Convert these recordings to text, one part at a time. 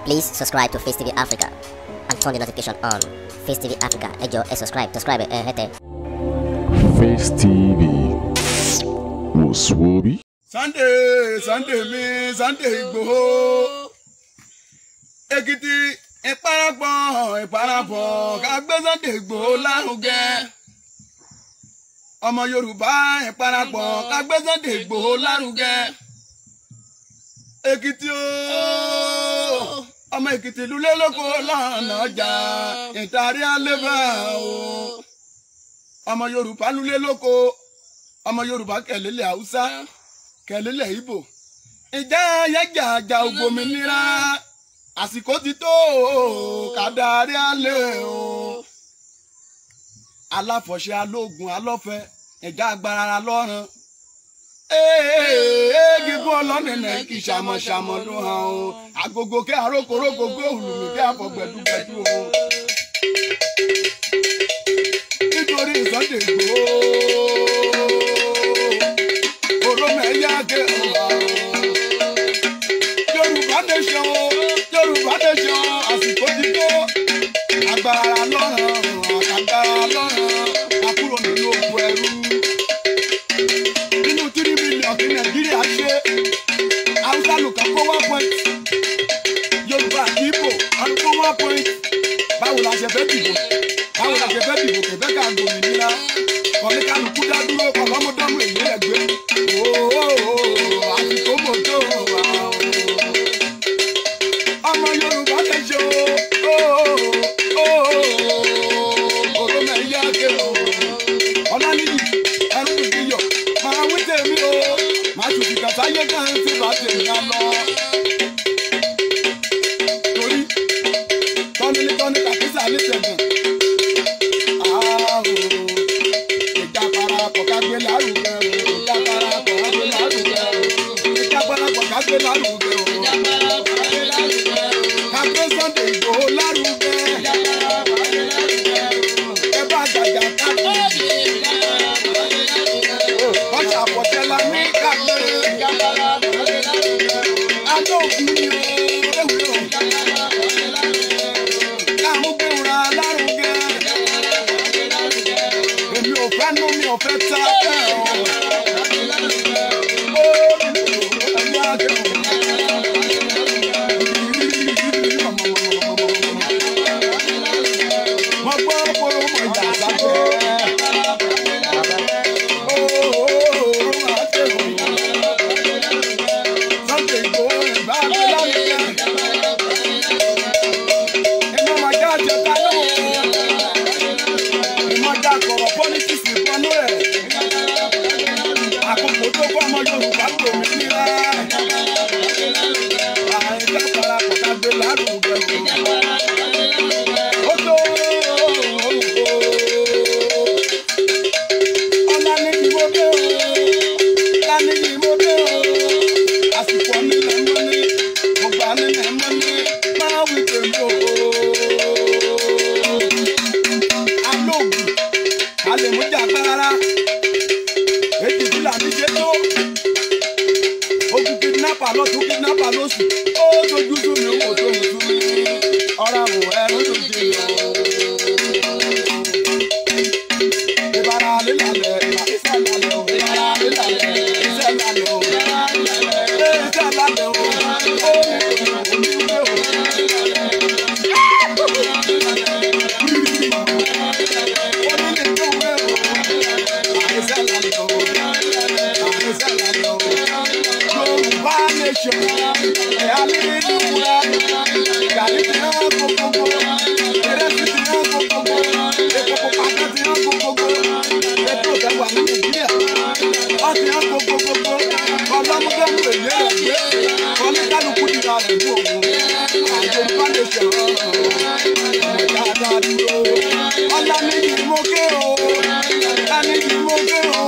Please subscribe to Face TV Africa and turn the notification on. Face TV Africa, ẹ jọ̀ọ́ ẹ subscribe, subscribe ẹ hẹ́tẹ̀. Face TV wò sùwòbí. Sunday Sunday mi Sunday Igboho Èkìtì ìparapọ̀ ìparapọ̀ ká gbé Sunday Igboho lárugẹ ọmọ Yorùbá ìparapọ̀ ká gbé Sunday Igboho lárugẹ Èkìtì ooo ọmọ Èkìtì lulẹ̀ lóko lọ́nà ọjà ìtàrí àlébà o ọmọ Yorùbá lulẹ̀ lóko ọmọ Yorùbá kẹlẹ́lẹ̀ Haúsá kẹlẹ́lẹ̀ Ìgbò ìjà ayájà àjà ògbòmìnira àsìkò ti tó kàdárí alẹ́ o aláfọ̀ṣẹ alógun alọ́fẹ ìjà agbára lọ́rùn gígùn ọlọ́nìnà kì í ṣàmọ̀ṣàmọ̀ ló hàn o agogo kí arókoróko gbé òlùmí kí àfọ̀gbẹ̀dúgbẹ̀dú o nítorí Sunday Igboho oromẹ̀yà ké ọ̀la Yorùbá nation o Yorùbá nation àsìkò ti tó agbára lọ́rùn àkàgbára lọ́rùn àkúrò nínú oko ẹrú nínú tírí mílíọ̀nù tí Nàìjíríà ṣe Haúsá nìkan kó one point Yorùbá àti Ìgbò wọn kó one point báwo la ṣe fẹ́ dìbò báwo la ṣe fẹ́ dìbò kẹfẹ́ ká gbòmìnira kọ́ni kálukú dá dúró kọ́lọ́mọdọ́mù èyí rẹ̀ gbé ooo àsìkò mọ̀tò wà o. ọmọ Yorùbá lè ṣe ooo òròmọ ẹ̀yà ké o. ọ̀lànìyí ẹ̀rù ìdíyọ̀ máa wí tèmi o máa tù kìkà sáyé kan tí bá tèmi á lọ. torí tọ́ni tọ́ni kàkísà ní tẹ̀gàn ìjà parapọ̀ ká gbé lárugẹ o ìjà parapọ̀ ká gbé lárugẹ o ìjà parapọ̀ ká gbé lárugẹ o ká gbé Sunday Igboho lárugẹ ẹ bá jàjà ká gbé ọjà àpọ̀tẹ́lá ní ká gbé adóògùn ni o ewé o ká mú gbéwòrán lárugẹ èmi ò fẹ́ nú mi ò fẹ́ tá ẹ̀ ọ́. Ó ẹ̀yà àjẹ́ ò. Mo gbọ́ kóró mọ̀ ìjà sáfẹ́. Ó máa tẹ̀wò. Sunday Igboho ìgbà mi lárugẹ. Iná máa já àjẹta náà ìmọ̀já kọ̀rọ̀ pọ́lítíìsì ìpanu ẹ̀. àkókò tó kọ́ ọmọ Yorùbá kò mí níra. àìjá parapọ̀ ká gbé lárugẹ o. ó tó ọ̀la ní kí mo dé o. ọ̀la ní kí mo dé o. àsìkò nílẹ̀ mọ́ ní ọgbà nílẹ̀ mọ́ ní máa wí tèmi o alóògùn alèmújà gbára ètò ìdílé àníṣe tó ogun kidnapper lọ́tún kidnapper lóṣù ó dojú sú mi wò tó wù sú mi ọ̀rọ̀ àwò ẹ̀rọ tó dé lọ. ìbára lílalẹ̀ ìbá iṣẹ́ lálẹ́ o ìbára lílalẹ̀ iṣẹ́ lálẹ́ o iṣẹ́ lálẹ́ o ó ní ìwé o. Yorùbá nation ẹ̀ alídùúrà gàdí ti hàn gbogbogbò ìrẹsì ti hàn gbogbogbò èkókò pàtó ti hàn gbogbogbò ètò ìdàgbà ní Nàìjíríà wọ́n ti hàn gbogbogbò ọlọ́mọdéwù èyí rẹ̀ gbé oníkálukú dìrà rẹ̀ mú òun Yorùbá nation ọmọ dáadáa dúró ọlá méjì mo ké o ọlá méjì mo ké o.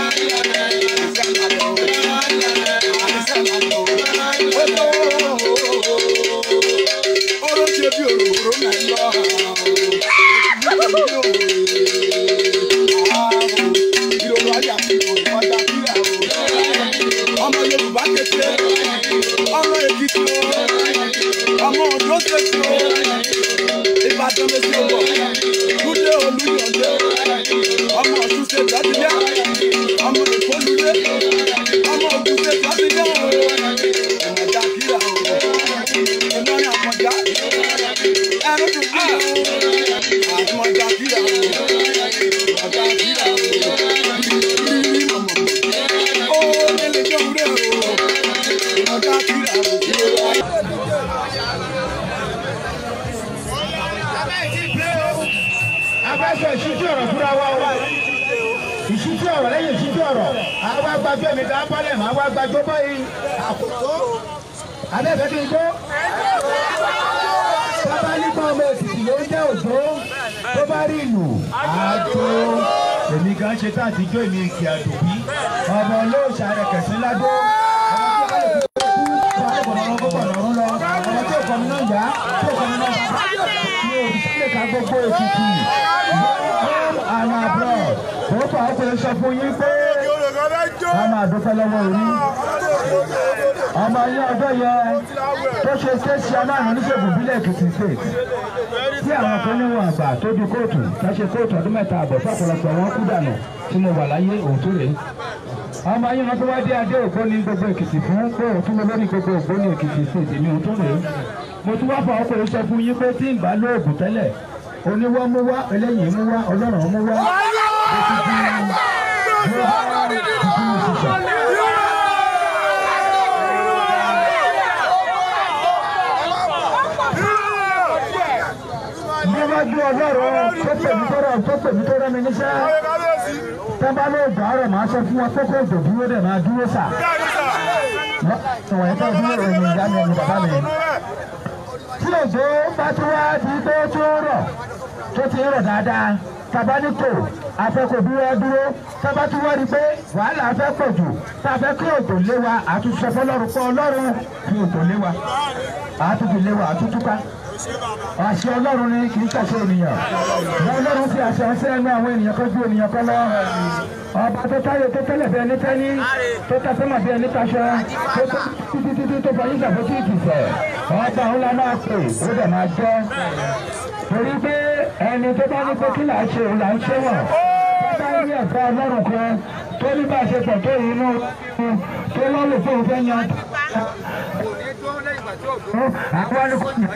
Ọ̀rọ̀ ṣe bí òróró náà lọ. Ìrònú ayé àti ìrònú ọjà kíra o. Ọmọ Yorùbá kékeré, ọmọ Èkìtì o, ọmọ Ondo State o. Ìbàdàn mèsì òbọ̀. Lúdé Olúyọ̀dé. Ọmọ Ọ̀ṣun State Adìyẹ. Ọmọ Èkó Lúdé. Ọmọ Ògùn State Adìyẹ o. Ìmọ̀já kíra o. Ìlọrin àmọ̀já. Ẹnu dùn kí o. Àmọ̀já kíra o. Ìmọ̀já kíra o. Rírí mọ̀mọ̀. Ó nílé jọ́ wúrẹ́ o. Ìmọ̀já kíra o. abájọ ìṣíjú ọ̀rọ̀ fúnra wa o ìṣíjú ọ̀rọ̀ lẹ́yìn ìṣíjú ọ̀rọ̀ àwa gbàgbé mi ká bọ́lẹ̀ mọ́ àwa gbàgbé báyìí àkókò abẹ́fẹ́ kí n gbó. bàbá nípa ọmọ ètùtù ló ń jẹ́ òjò tó bá rí ìlú àjò èmi gan ṣe tá àtijọ́ èmi ìkì àdùbí ọmọ olóòṣà rẹ̀ kẹ̀sí ládó ọmọ tí ó kọ́ mi náà yá tí ó kọ́ mi náà bá mi ò sí lè ka gbogbo ètùtù àná àbúrò ó fà ó pè é sọ fún yín pé a máa dúpẹ́ lọ́wọ́ orí ọmọ yín ọjọ́ yẹ tó ṣe ṣéṣe amáàrún oníṣègùn bílẹ̀ èkìtì state tí àwọn kan níwọ̀n àgbà tó di kóòtù tá ṣe kóòtù ọdún mẹ́ta àbọ̀ fọ́pọ̀lọpọ̀ wọn kú dànù tí mo wà láyé òótọ́ rèé ọmọ yín wọn tó wá dé adé ògbóni gbogbo èkìtì fún pé òtún mo lórí gbogbo ògbóni èkìtì state èmi òótọ́ rèé mo tún wá fọ ọkùnrin sọ fún yín pé tí ń bá lóògùn tẹ́lẹ̀ oníwọ́ mú wá eléyìí mú wá ọlọ́run mú wá ó ti di níwájú ọlọ́run tó pèmí tó rọ̀ tó pèmí tó rẹ́ mi níṣẹ́ tẹ́bá ló gbà ọ̀rọ̀ máa sọ fún wọn pé kó òjò dúró dẹ̀ máa dúró sà wọ̀nyí tó dúró rẹ̀ ní ìyá mi ẹ̀yìn bàbá mi tí òjò bá ti wá di pé ó tó rọ̀ tó ti rọ̀ dáadáa tàbá ní tò afẹ́kọ̀ dúró dúró tábà tún wá rí pé wàhálà afẹ́ pọ̀ jù tá a fẹ́ kí òjò lé wa àtúnṣe fọlọ́run pọ̀ ọlọ́run kí òjò lé wa àtúnṣe lé wa àtúntúká àṣẹ ọlọ́run ni kì í ṣàṣẹ ènìyàn wọn ọlọ́run fi àṣẹ ọsẹ ẹnu àwọn ènìyàn kan ju ènìyàn kan lọ ọba tó táyé tó tẹ́lẹ̀ bí ẹni tẹ́ni tó ta sẹ́mà bí ẹni taṣọ tó tó títí títí tó fọ yíṣà fún títì fẹ̀ ọba òun la máa pè ó dẹ̀ máa jẹ́ torí pé ẹni tó bá ní pé kí là ń ṣe òun là ń ṣe wọ̀n tó bá rí ẹ̀fọ́ ọlọ́run kan tó ní bá a ṣe pọ̀ tó yìí inú tó lọ́lù fún òun fẹ́ yan àwọn ni kò yàn.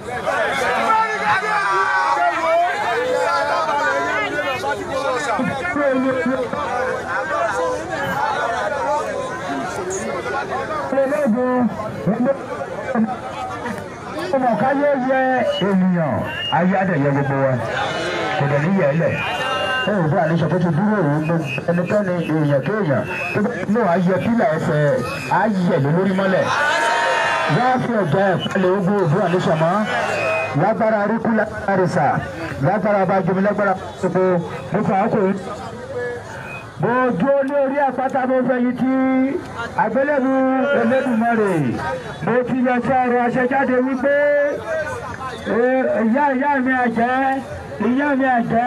ọmọ káyé yẹ ènìyàn ayé adẹ̀yẹ gbogbo wa kò dẹ̀ ní yẹ ẹ lẹ̀ ẹ ò bá àníṣe tó ti dúró òun gbogbo ẹnikẹ́ni èèyàn kéèyàn tó bá ní ayẹ pílà ẹsẹ̀ ayẹ lé lórí mọ́lẹ̀ wọ́n fi ọ̀jẹ̀ ìpalẹ̀ ogun òbú àníṣe mọ́ lágbára aríkú lágbára rìsà lágbára abájọmi lágbára gbogbo mo fà á kò í. mo dúró ní orí àpáta mo fẹ́ yìí tí àgbélébù Elédùmarè mo ti yọ sí ọ̀rọ̀ àṣẹjáde wípé ìyá ìyá mi àjẹ́ ìyá mi àjẹ́.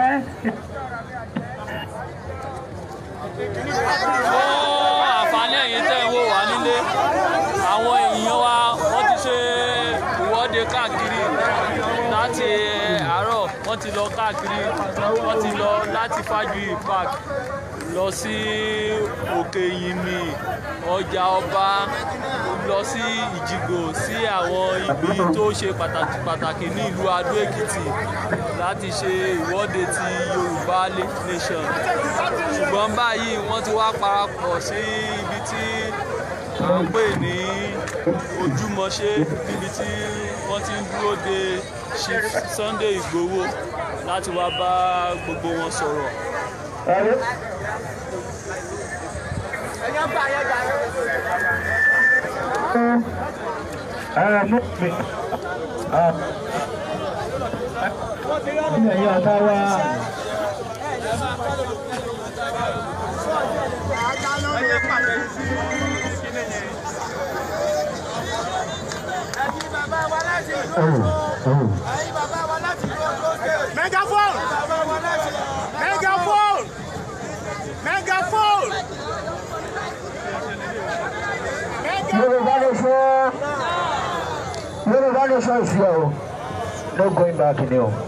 fún àǹfààní ẹ̀yin tẹ́ ń wò wá nílé àwọn èèyàn wa wọ́n ti ṣe ìwọ́de káàkiri láti àárọ̀ wọ́n ti lọ káàkiri wọ́n ti lọ láti Fájuyì park lọ sí òkè ìyìnmí ọjà ọba lọ sí ìjìgbò sí àwọn ibi tó ṣe pàtàkì pàtàkì ní ìlú adó èkìtì láti ṣe ìwọ́de ti yorùbá nation ṣùgbọ́n báyìí wọ́n ti wá parapọ̀ sí ibi tí à ń pè ní ojúmọṣe níbi tí wọ́n ti ń dúró de Chief Sunday Ìgbòho láti wá bá gbogbo wọn sọ̀rọ̀. ara mú mi. Ní ẹ̀yìn ọ̀tá wa. Megaphone! Megaphone! Megaphone! Yorùbá ló sọ. Yorùbá no choice here o no going back ni o.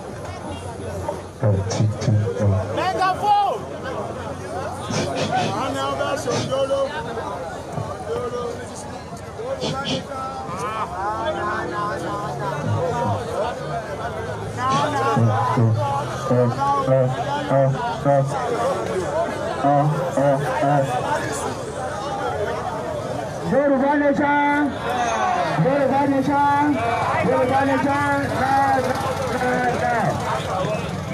Yorùbá nation Yorùbá nation Yorùbá nation now now now.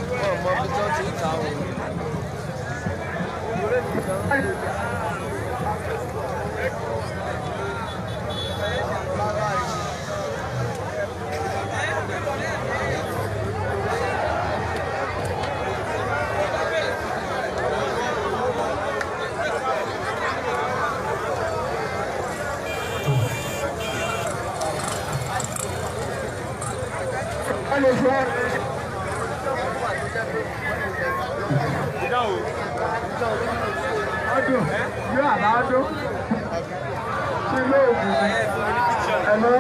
Yorùbá nation. ọdún yóò àbá ọdún ṣe lóògùn ẹ̀lọ́.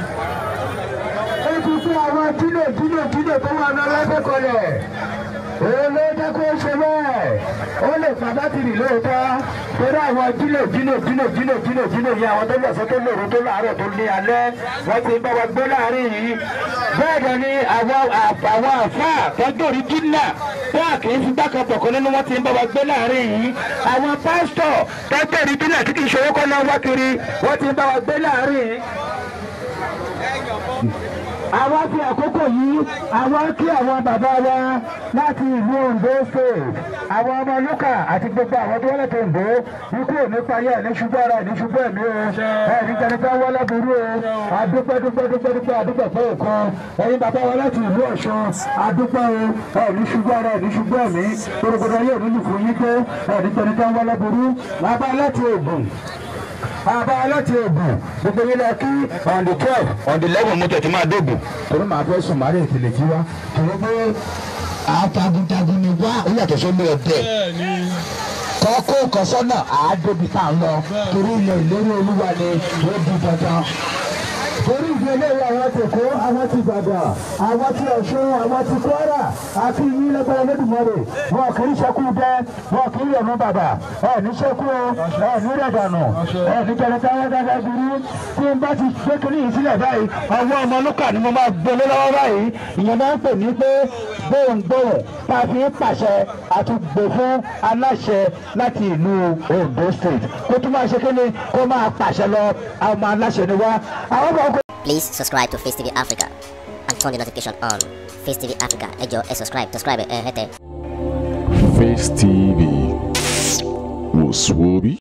ó ti fún àwọn kílò kílò kílò tó wà ní ọlọ́dẹ́kọlẹ̀ òun ló jẹ́ kó ṣe bẹ́ẹ̀ ó lè pa bátìrì lóòótọ́ torí àwọn kílò kílò kílò kílò kílò kílò yìí àwọn tó lọ̀sọ́ tó lòrò tó láàárọ̀ tó ní alẹ́ wọ́n ti ń bá wa gbé láàrin yìí bẹ́ẹ̀ dẹ̀ ni àwọn àwọn àfáà tọ́jú orí jìnnà bẹ́ẹ̀ kì í fi dákan bọ̀kan nínú wọn ti ń bá wa gbé láàrin yìí àwọn pásítọ̀ tọ́jú orí jìnnà tí kì í ṣòwò kọ́ náà wá kiri wọ́n ti ń bá wa gbé láàrin yìí àwọn fi àkókò yìí àwọn kí àwọn bàbá wa láti ìlú Ondo state àwọn ọmọ lúkà àti gbogbo àwọn tó wọlé tó Ondo ikú ò ní parí ẹ̀ ní ṣubú ara ẹ̀ ní ṣubú ẹ̀mí o ẹ̀ ní jẹnifẹ́ wọlé burú o adúpẹ́ dúpẹ́ dúpẹ́ dúpẹ́ adúpẹ́ fún òkan ẹ̀yin bàbá wa láti ìlú Ọ̀ṣun adúpẹ́ o ẹ̀ ní ṣubú ara ẹ̀ ní ṣubú ẹ̀mí gbogbo yóò nílùú fún yín pé ẹ̀ ní jẹnifẹ́ wọlé burú bàbá láti Ògùn àbá láti Ògùn gbogbo yín lọ kí on the twelve on the eleven mo tẹ̀ tí máa dógùn. torí màá fẹ́ sùn màá lè tèlè kí wá. torí pé àtàgùntàgùn ni wá ó yàtọ̀ sómi ọ̀dẹ. kọ́kọ́ kọ́sọ́nà àádóbi tá à ń lọ torí ilẹ̀ ìlérí olúwa ni ó di dandan torí ìdí eléyìí àwọn ti kó àwọn ti gbàgbà àwọn ti ọ̀ṣun àwọn ti kwara àti yín lẹ́gbẹ̀rẹ́ lẹ́dùnmọ́rè wọn kì í ṣẹ́kù dẹ́ wọn kì í yẹ̀mú bàbà ẹ̀ ní ṣẹ́kù o ẹ̀ ní rẹ̀dànù ẹ̀ ní jẹ̀rẹ̀ta wọn dáadáa burú tí n bá ti gbé kiri yìí sílẹ̀ báyìí ọwọ́ ọmọ lúkà ni mo máa gbélé lọ́wọ́ báyìí ìyẹn máa ń pè ní pé gbóhùngbóhùn tá a fi ń pàṣẹ àti gbè fún aláṣẹ láti ìlú Ondo State kó tún máa ṣe kí ni kó máa pàṣẹ lọ àwọn ọmọ aláṣẹ ni wá àwọn ọmọ ọkọ Please subscribe to Face TV Africa and turn the notification on. Face TV Africa, ẹ jọ̀ọ́ ẹ subscribe, subscribe ẹ hẹ́tẹ̀. Face TV was Swoby.